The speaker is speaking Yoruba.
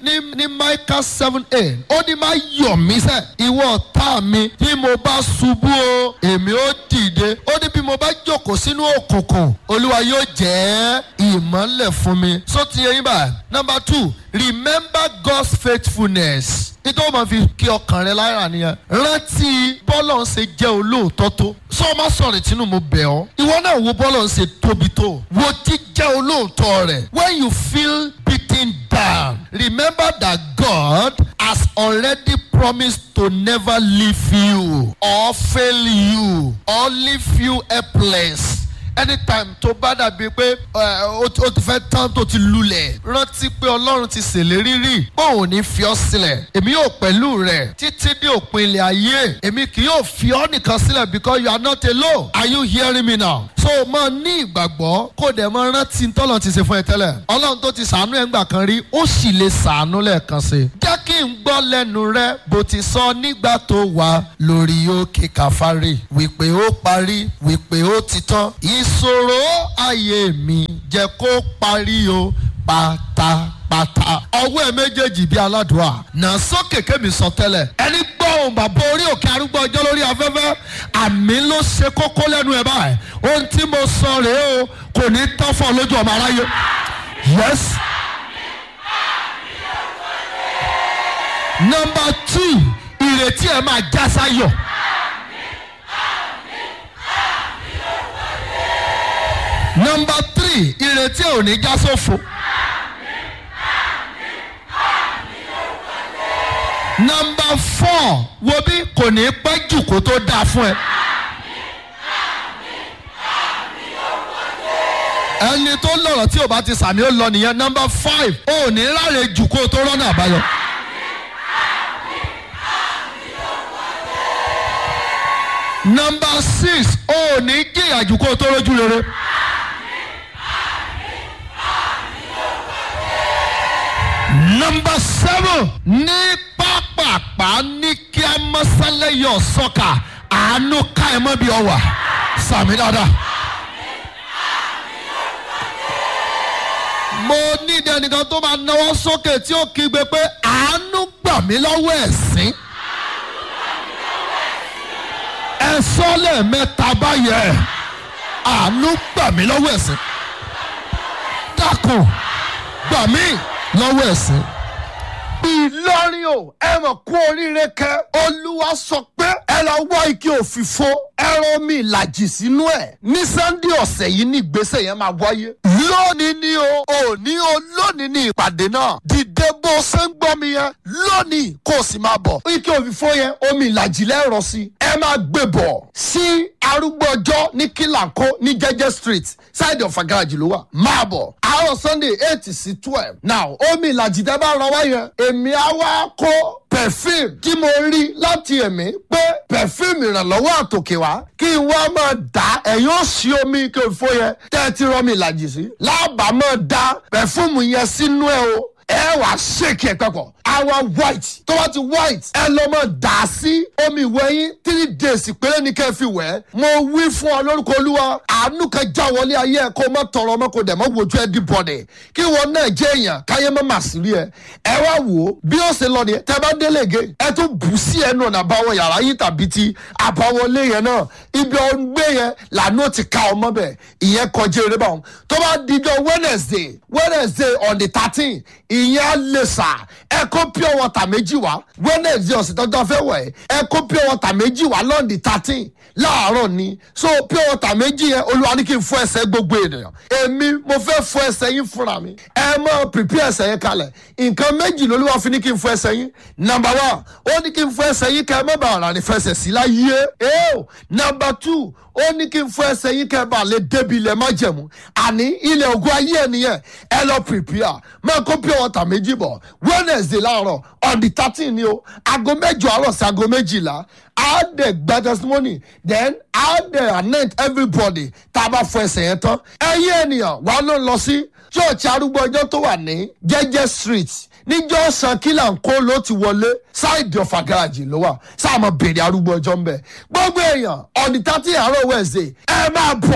ní ní Micah seven eight ó ní má yọ̀ mí sẹ́ ìwọ ọ̀tá mi bí mo bá ṣubú o èmi ó dìde ó ní bí mo bá jókòó sínú òkùnkùn olúwa yóò jẹ́ ìmọ́lẹ̀ fún mi so ti yẹ yín bá number two remember God's faithfulness nítorí wọn fi kí ọkàn rẹ lára nìyẹn rántí bọ́lọ̀ ń ṣe jẹ́ olóòótọ́ tó sọ ma sọ̀rọ̀ tínú mo bẹ̀ ọ́ ìwọ náà wo bọ́lọ̀ ń ṣe tóbi tó wo jíjẹ́ olóòótọ́ rẹ̀ when you feel beaten down remember that God has already promised to never leave you or fail you or leave you helpless anytime tó bá dàbí pé ó ti fẹ́ tán tó ti lulẹ̀ rántí pé ọlọ́run ti ṣèlérí rí pé òun ní fi ọ́ sílẹ̀ èmi yóò pẹ̀lú rẹ̀ títí dé òpin ilẹ̀ ayé èmi kì yóò fi ọ́ nìkan sílẹ̀ because you are not alone are you hearing me now so máa ní ìgbàgbọ́ kó dẹ̀ máa rántí tọ́lọ̀ ti ṣe fún ẹ tẹ́lẹ̀ ọlọ́run tó ti ṣàánú ẹ̀ ńgbà kan rí ó sì lè ṣàánú lẹ́ẹ̀kan sí jẹ́ kí n gbọ́ lẹ́nu rẹ bó ti sọ nígbà tó wà lórí òkè kàfárì wípé ó parí wípé ó ti tán ìṣòro ayé mi jẹ́ kó parí o pátápátá. ọwọ́ ẹ méjèèjì bíi aládùúà nà sókè kémi sọ tẹ́lẹ̀. ẹni gbọ́ ohùn bàbá orí òkè arúgbó ọjọ́ lórí afẹ́fẹ́ àmì ló ṣe kókó lẹ́nu ẹ̀ báyìí. ohun tí mo sọ rèé o kò ní tán fún ọ lójú ọmọ aráyé. yes. number two ìrètí ẹ máa já sáyọ̀. nọmba three ìrètí ò ní já sófo. nọmba four wo bí kò ní pẹ́ jù kó tó dáa fún ẹ. ẹni tó lọ̀rọ̀ tí o bá ti sàmì ó lọ nìyẹn nọmba five ò ní ráre jù kó tó rọ́nà àbáyọ. nọmba six ò ní jìyà jù kó tó rójú rere. Number seven ní pápápá ní kí a mọ́sálẹ̀ yọ sọ́kà àánú ká ẹ mọ́ bí ọ wà sàmì dáadáa. mo ní ìdẹ́nìkan tó máa náwó sókè tí ó kígbe pé àánú gbà mí lọ́wọ́ ẹ̀sín. ẹ sọ lẹ́ẹ̀mẹ́ta báyẹn àánú gbà mí lọ́wọ́ ẹ̀sín. dákun gbà mí lọ́wọ́ ẹ̀sìn. Ìlọrin o ẹ mọ̀ kú oríire kẹ́ olúwa sọ pé ẹ lọ wá ike òfìfo ẹran mi ìlàjì sínú ẹ̀ ní sannde ọ̀sẹ̀ yìí ní ìgbésẹ̀ yẹn máa wáyé. lónìí ni o òní o lónìí ni ìpàdé náà dìde bó ṣe ń gbọ́ mi yẹn lónìí kó o sì máa bọ̀. ike òfìfo yẹn omi ìlàjì lẹ́rọ sí ẹ máa gbé bọ̀ sí arúgbó ọjọ́ ní kílàkó ní jẹ́jẹ́ street side of agaraji ló wà máa bọ̀ àárọ̀ sunday eight sí twelve now omi ìlàjì tẹ́ bá ràn wá yẹn èmi á wá kó perfume tí mo rí láti ẹ̀mí pé perfume ìrànlọ́wọ́ àtòkè wá kí n wá máa dá ẹ̀yìn òsì omi kí n fó yẹn tẹ́ ẹ ti rọ́ mi ìlàjì sí lábàá máa dá perfume yẹn sínú ẹ o ẹ wà ṣèkì ẹ papọ̀ àwa white tó bá ti white ẹ lọ mọ dà á sí omi ìwẹ̀ yín three days péré ní kẹ́ ẹ fi wẹ̀ mo wí fún ọ lórúkọ olúwa àánú kan já wọlé ayé ẹ kó má tọrọ ọmọ kó dẹ̀ mọ́ wojú ẹ dìbọ̀dẹ̀ kí wọn náà jẹ́ èèyàn káyé má mà sí rí ẹ ẹ wá wò ó bí ó ṣe lọ nìyẹn tẹ bá délé ge ẹ tún bù sí ẹnu ọ̀nà àbáwọ̀ yàrá yín tàbí ti àbáwọlé yẹn náà ibi ọgbẹ́ yẹn làánú ti ka ọmọ bẹ̀ ìyẹn kọjá eré báwọn tó bá dijọ́ wednesday wednesday on the thirteen ìyẹn á lè sà ẹ kó pure water méjì wá wednesday ọ̀sẹ̀ tọ́jọ́ fẹ́ wẹ̀ ẹ kó pure water méjì wá lọ́ọ̀dì thirteen láàárọ̀ ni so pure water méjì yẹn olúwa ní kí n fọ ẹsẹ̀ gbogbo ènìyàn èmi mo fẹ́ fọ ẹsẹ̀ yín fúnra mi ẹ mọ prepare ẹsẹ̀ yẹn kalẹ̀ nǹkan méjì lolúwa fi ní kí n fọ ẹsẹ̀ yín number one ó ní kí n fọ ẹsẹ̀ yín kẹ́ ẹ má bàa rà ní fẹsẹ̀ sí láyé ẹ́ẹ́ number two ó ní kí n fọ ẹsẹ̀ yín kẹ́ ẹ bá lè débi ilẹ̀ má jẹ̀mú àní ilẹ̀ ògùn ayé ẹ̀ nìyẹn ẹ lọ prepare máa kó pure water méjì bọ̀ wednesday láàárọ̀ on the thirteen ni o aago mẹ́jọ àárọ̀ sí aago méjìlá á dẹ̀ gba testimony then á dẹ̀ anoint everybody tá a bá fọ ẹsẹ̀ yẹn tán ẹ̀yin ènìyàn wàá ló ń lọ sí church arúgbó ọjọ́ tó wà ní jẹ́jẹ́ street níjọ́ san kílà ń kó ló ti wọlé ṣáìdì ọ̀fà garaajì ló wà sáà mọ̀ bèrè arúgbó ọjọ́ ń bẹ̀ gbogbo èèyàn on the thirteen àárọ̀ wednesday ẹ máa bọ̀.